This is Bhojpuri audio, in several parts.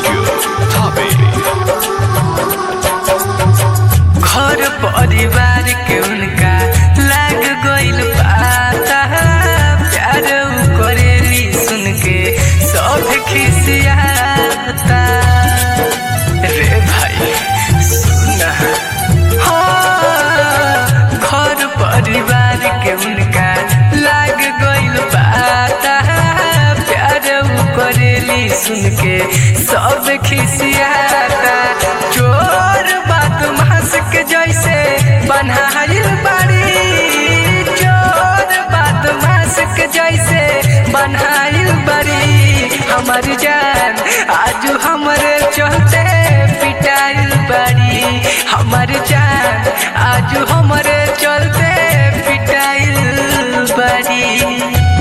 Studio, Tabe. घर परिवार के उनका लाग गइल पाता प्यार उ करेली सुन के सब खिसियाता रे भाई सुना हाँ, घर परिवार के उनका लाग गइल पाता प्यार उ करेली सुन के सब खिसियाता चोर बात मास के जैसे बनाइल बाड़ी चोर बात मास के जैसे बनाइल बाड़ी हमर जान आज हमरे चलते पिटाइल बाड़ी हमर जान आज हमरे चलते पिटाइल बाड़ी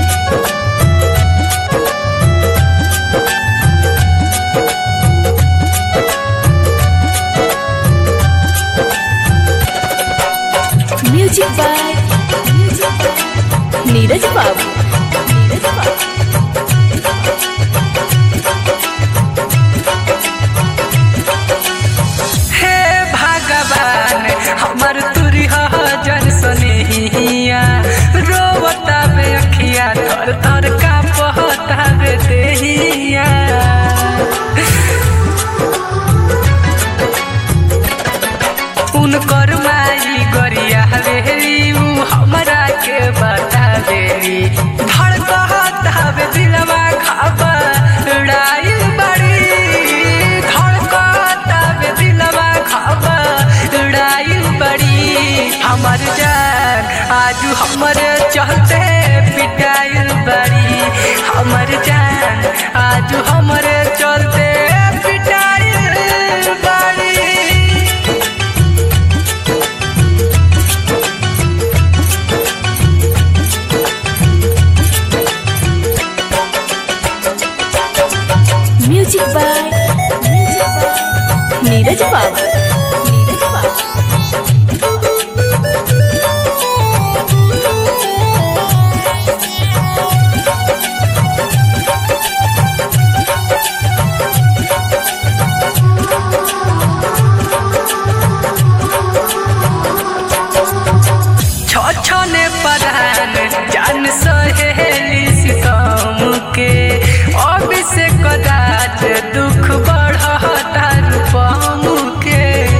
म्यूजिक बाय नीरज बाबू नीरज बाबू हे भगवान हमर तुरी जन सनेहिया रोवता बे अखिया थर थर का पहता बे देहिया उनकर माई गरिया रेली उ हमरा के बता देली धड़कता बे दिलवा खाबा उड़ाइल बड़ी धड़कता बे दिलवा खाबा उड़ाइल बड़ी हमर जान आज हमर चलते पिटाइल बड़ी हमर जान आज हमर चलते पिटाइल बड़ी म्यूजिक बाय नीरज बाबू नीरज बाबू छछने परान जान सहेली सितम के अभिषेक कदाच दुख बढ़ता रूपम के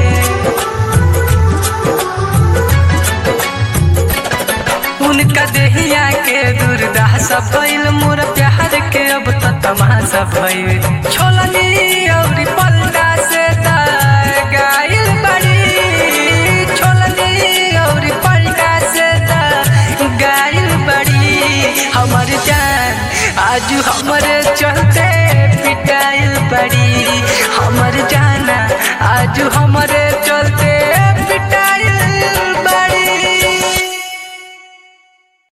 उनका देहिया के दुर्दशा भइल मोर प्यार के अब त तमाशा भइल छोलनी औरी पल्टा से त गाइल बड़ी छोलनी औरी पल्टा से त गाइल बड़ी हमर जान आज हमरे चलते पिटाइल बड़ी हमर जाना आज हमरे